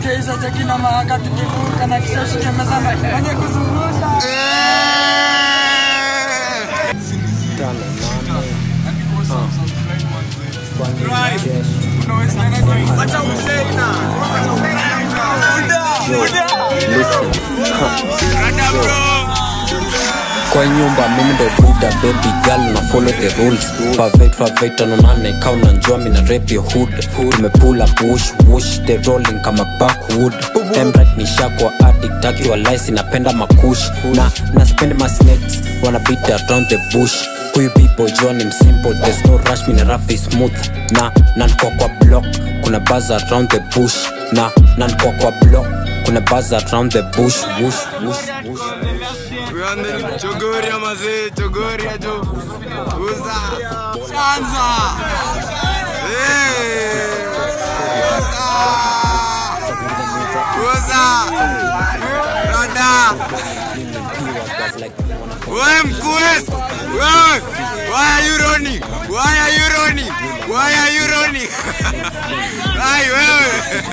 nishike hizo cheki na mahaka tukivuka na kisha ushike meza na mwenye kuzungusha tano nane kwa nyumba mimi ndo buda baby girl na follow the rules favate favate anonane kau na njua mina rap your hood tumepula push wush the rolling kama backwood emrat ni shakwa addict akiwa lice napenda makush na na spend my snakes wanna beat around the bush huyu people John im simple there's no rush mina rough is smooth na nankwa kwa block kuna buzz around the bush na nankwa kwa block kuna buzz around the bush wush wush wush chogoria mazee chogoria jo uza chanza uza rada wewe mkues wewe why are you running why are you running why are you running ai wewe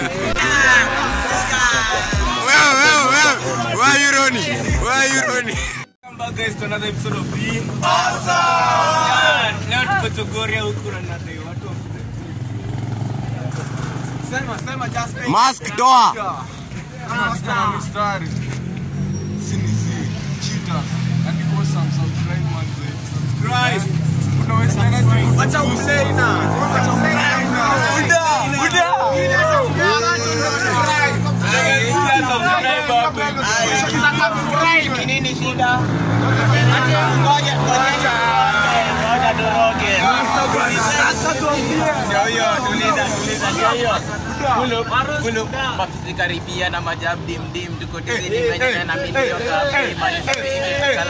wewe wewe wewe why are you running why are you running Welcome back guys to another episode of Being Awesome. Yeah, leo tuko Chogoria huku na nadai watu wa Sema sema just mask toa mstari sini si chita and awesome subscribe manze subscribe. unaweza Acha useina. Acha useina. Buda. Buda. Subscribe hapo. Subscribe nini shida? Ngoja ngoja. Ngoja turoge. Ndio hiyo tuliza tuliza ndio hiyo. Pull up, pull up. mafisi karibia na majab dim dim tuko tizini venye na milio kapi mali safi kala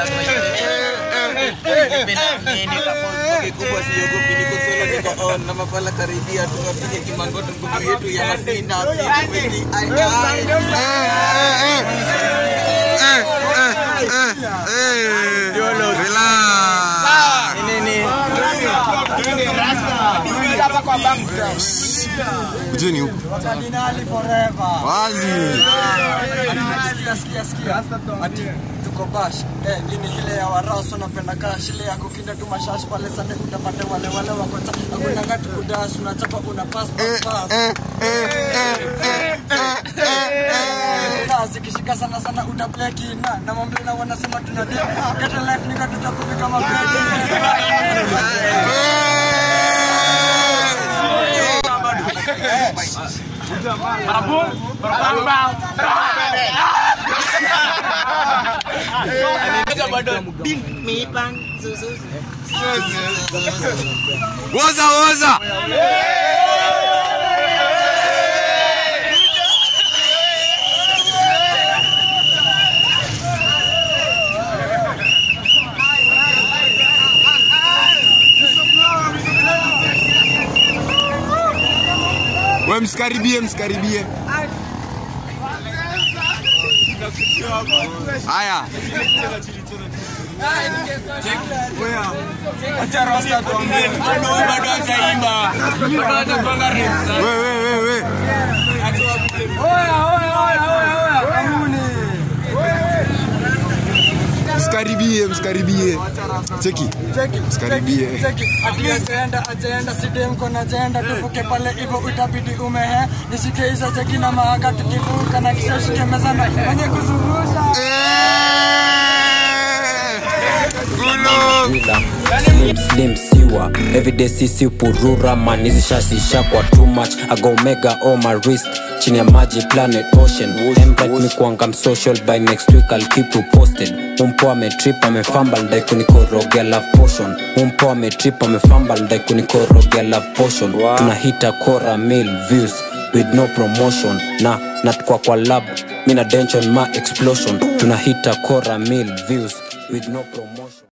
nini kapo kikubwa siogopi niko solo niko on na mafala karibia tukapiga kimangoto nguvu yetu ya masinda sisi wezi ai ai Relax. nini Kujeni huku Kardinali forever wazi. Sikia, sikia, sikia. Ati tuko bash eh, hii ni ile ya waraso napenda kash ile ya kukinda tu mashash pale sande utapata wale wale wako ta hakuna ngati kudash unachapa una pass pass pass na zikishika sana sana utableki na na mamblina wanasema tuna dip get a life nika tutakupi kama Woza woza. We msikaribie, msikaribie. Haya. Acha rasta tuongee. Bado bado hajaimba. Bado hajapanga rhymes. We we we we. Msikaribie, msikaribie. Cheki. Msikaribie. ajaenda ajaenda sidemko na jaenda tuvuke pale hivyo itabidi umehe nishike hizo cheki na mahaka tukivuka na kisha ushike meza na mwenye kuzungusha Gulo. Wila. Slim slim siwa everyday sisi purura man hizi shasisha kwa too much I go mega on my wrist chini ya maji planet ocean Embright mi kuanga social by next week I'll keep you posted umpo ametrip amefamba ndai kunikorogea love potion umpo ametrip amefamba ndai kunikorogea love potion tunahita kora mil views with no promotion na natukwa kwa lab mina dension ma explosion tunahita kora mil views with no promotion